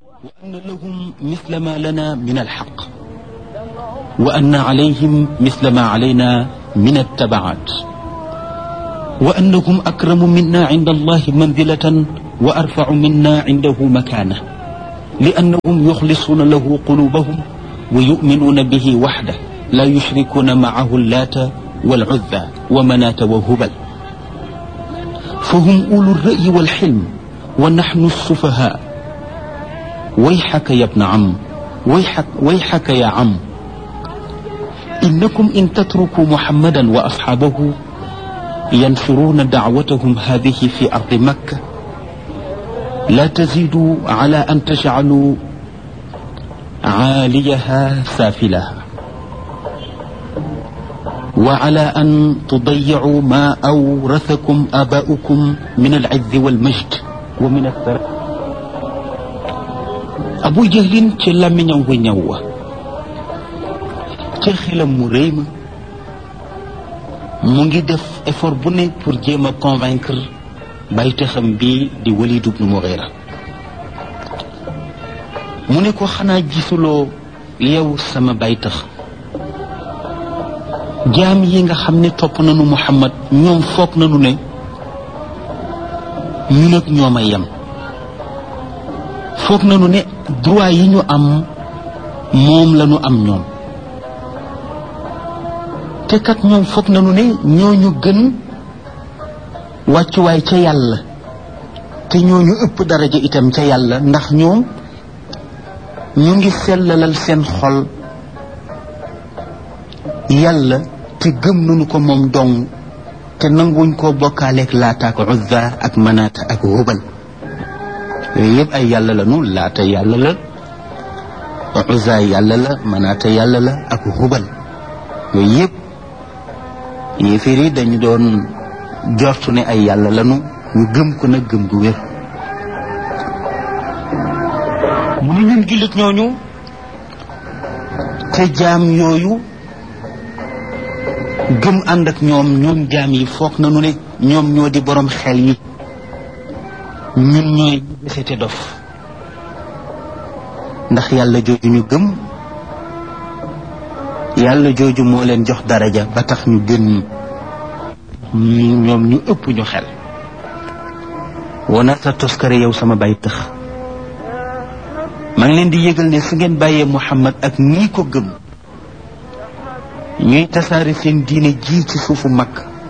وأن لهم مثل ما لنا من الحق وأن عليهم مثل ما علينا من التبعات وأنهم أكرم منا عند الله منزلة وأرفع منا عنده مكانة لأنهم يخلصون له قلوبهم ويؤمنون به وحده لا يشركون معه اللات والعزى ومناة وهبل فهم أولو الرأي والحلم ونحن السفهاء ويحك يا ابن عم ويحك, ويحك يا عم إنكم إن تتركوا محمدا وأصحابه ينشرون دعوتهم هذه في أرض مكة لا تزيدوا على أن تجعلوا عاليها سافلها وعلى أن تضيعوا ما أورثكم آباؤكم من العز والمجد ومن الثراء abu jahlin ci làmmiñam wu ñaw wa ci xelam mu réy ma mu ngi def effort bu ne pour jéem a convaincre baytaxam bii di Walid ibn Mughira mu ne ko xanaa gisuloo yow sama baytax jaam yi nga xam ne topp nañu Muhammad ñoom foog nañu ne ñun ak ñoom a yem foog nañu ne droit yi ñu am moom la ñu am ñoom te kat ñoom foog nañu ne ñooñu gën wàccuwaay ca yàlla te ñooñu ëpp daraja itam ca yàlla ndax ñoom ñu ngi sellalal seen xol yàlla te gëm nañu ko moom dong te nanguñ koo bokkaaleeg laata ak uzza ak manaata ak hubal yooyu yëpp ay yàlla la nu laata yàlla la uzza yàlla la manaata yàlla la ak hubal yooyu yëpp yéeféer yi dañu doon jortu ne ay yàlla lanu ñu gëm ko nag gëm gu wér mu ne ñun jullit ñooñu te jaam yooyu gëm ànd ak ñoom ñoom jaam yi foog nañu ne ñoom ñoo di borom xel yi ñun ñooy ñu desete dof ndax yàlla jooju ñu gëm yàlla jooju moo leen jox daraja ba tax ñu gën ñu ñoom ñu ëpp ñu xel wana sa toskare yow sama bay tëx maa ngi leen di yëgal ne su ngeen bàyyee Muhammad ak ñii ko gëm ñuy tasaare seen diine ji ci suufu mag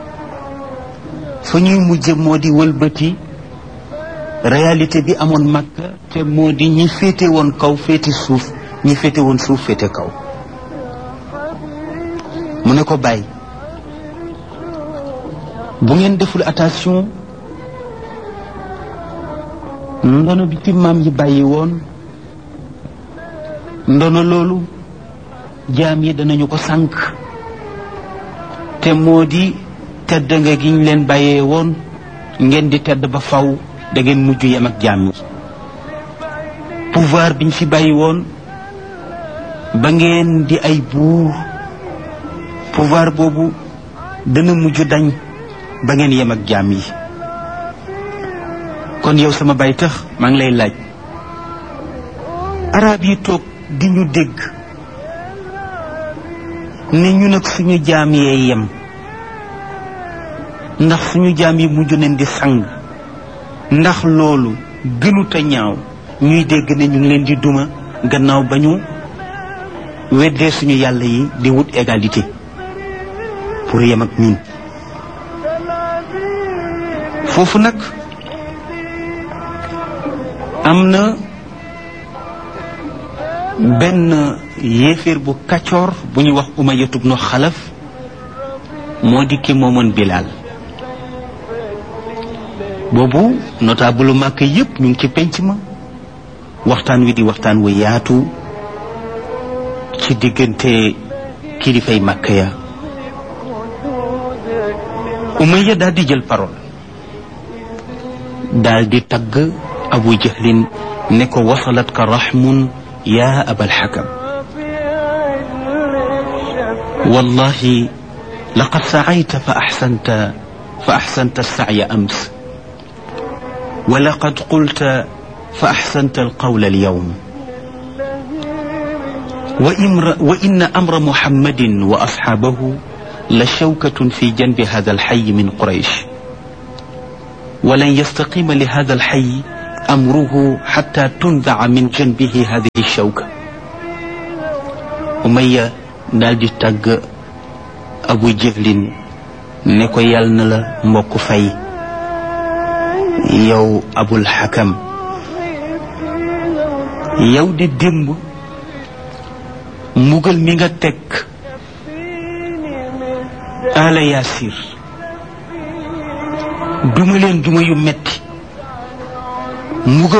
fa ñuy mujje moo di wëlbati réalité bi amoon mag te moo di ñi féete woon kaw féete suuf ñi féete woon suuf féete kaw mu ne ko bàyyi bu ngeen deful attention ndono bi ci maam yi bàyyi woon ndono loolu jaam yi danañu ko sànq te moo di tedd nga gi ñu leen bàyyee woon ngeen di tedd ba faw da ngeen mujj yem ak jaam yi pouvoir biñ fi bàyyi woon ba ngeen di ay buur pouvoir boobu dana mujj dañ ba ngeen yem ak jaam yi kon yow sama bay tax maa ngi lay laaj arab yi toog di ñu dégg ne ñun ak suñu jaam yee yem ndax suñu jaam yi mujj nañ di sang ndax loolu gënut a ñaaw ñuy dégg ne ñu ngi leen di duma gannaaw ba ñu weddee suñu yàlla yi di wut égalité pour yem ak ñun foofu nag am na benn yéeféer bu kaccoor bu ñuy wax Umayyatu bnu Xalaf moo di ki moomoon Bilaal boobu notable màkk yépp ñu ngi ci penc ma waxtaan wi di waxtaan wu yaatu ci diggante kilifay màkk ya Umayya daal di jël parole daal di tagg Abu Jahlin ne ko wasalat ka raxmun yaa abal xakam wallahi laqad sacayta fa axsanta fa axsanta alsacya ams ولقد قلت fa axsanta alqawla alyawm wa imra wa inna amra muhammadin wa asxaabahu la shawkatun fi janbi hada alxay min quraysh ولن يستقيم لهذا الحي أمره حتى تنزع من جنبه هذه الشوكة أمية daal di tàgg Abu Jahlin ne ko yàll na la mbokk fay yow Abul Hakam yow di démb mbugal mi nga teg ala Yaasir duma leen duma yu metti mbugal